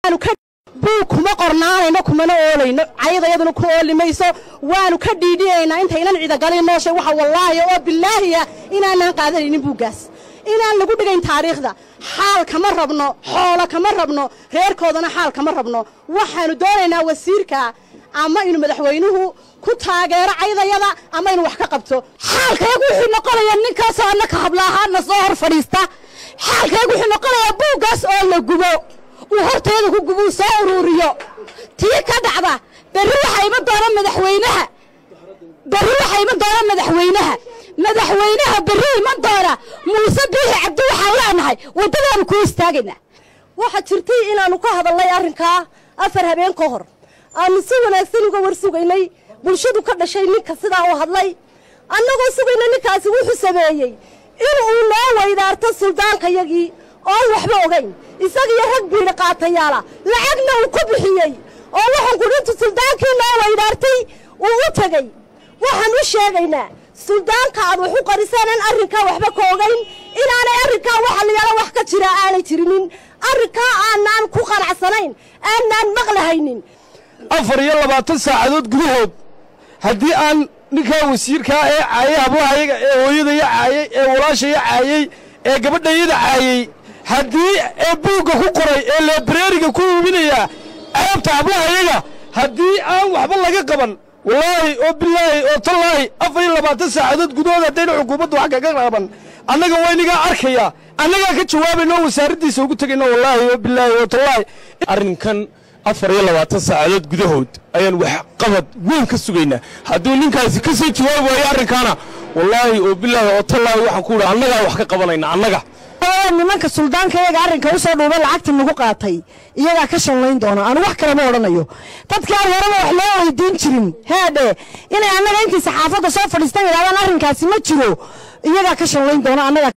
buug kuma qornaanayno kumana oolayno cayadayaduna ku ooli mayso waanu ka dhiidhiyaynaa intaynan cidagalin nooshay waxa wallaahi oo bilaahiya inaanaan qaadanaynin buuggaas inaan lagu dhigayn taariikhda xaal kama rabno xoolo kama rabno reerkoodana xaal kama rabno waxaanu doonaynaa wasiirka ama inuu madaxweynuhu ku taageero caydayada ama inuu wax ka qabto xaalkaygu wuxuu noqonayaa ninkaasoo annaka hablaahaana soo hor fadhiista xaalkaygu wuxuu noqonayaa buuggaas oo la gubo uu horteeda ku gubuu soo uruuriyo tii ka dhacda berri waxaa iman doona madaxweynaha berri waxaa iman doona madaxweynaha madaxweynaha berri iman doona muuse biixi cabdi waxaan leenahay waddadaanu ku istaagaynaa waxaa jirtay inaannu ka hadalnay arrinkaa afar habeen ka hor aanu si wanaagsan uga war sugaynay bulshadu ka dhashay ninka sidaa u hadlay annagoo sugayna ninkaasi wuxuu sameeyey inuu noo weydaarto suldaankayagii oon waxba ogayn isagiyo rag biidhi qaatayaala lacagna uu ku bixiyey oo waxaan kudhintu suldaankii noo weydaartay uu u tegey waxaan u sheegaynaa suldaanka aad wax u qarisaanan arrinkaa waxba ka ogayn inaanay arrinkaa waxa layaala wax ka jira aanay jirinin arrinkaa aanaan ku qanacsanayn aanaan maqlahaynin afar iyo labaatan saacadood gudahood haddii aan ninkaa wasiirkaa ee caayay hablahayaga ee hooyadaya caayey ee walaashaya caayey ee gabadhayada caayey haddii ee buugga ku qoray ee leebreeriga ku iibinayaa ceebta hablahayaga haddii aan waxba laga qaban wallaahi oo bilaahi oo tallaahi afar iyo labaatan saacadood gudahood haddayna xukuumaddu wax kaga qaban annaga waynigaa arkaya annagaa ka jawaabayno oo wasaaraddiisa ugu tegayno wallaahi oo bilaahi oo tallaahi arrinkan afar iyo labaatan saacadood gudahood ayaan wax qabad weyn ka sugaynaa hadduu ninkaasi ka soo jawaabi waayo arrinkaana wallaahi oo bilaahi oo tallaahi waxaan ku idhi annagaa wax ka qabanayna annaga nimanka suldaanka iyaga arrinka u soo dhuubay lacagta nagu qaatay iyagaa ka shanlayn doona anu wax kalema odhanayo dadkii aan horeba wax loo weydiin jirin heedhe inay annaga intii saxaafadda soo fadhiistan yidhahdaan arrinkaasi ma jiro iyagaa ka shanlayn doona annaga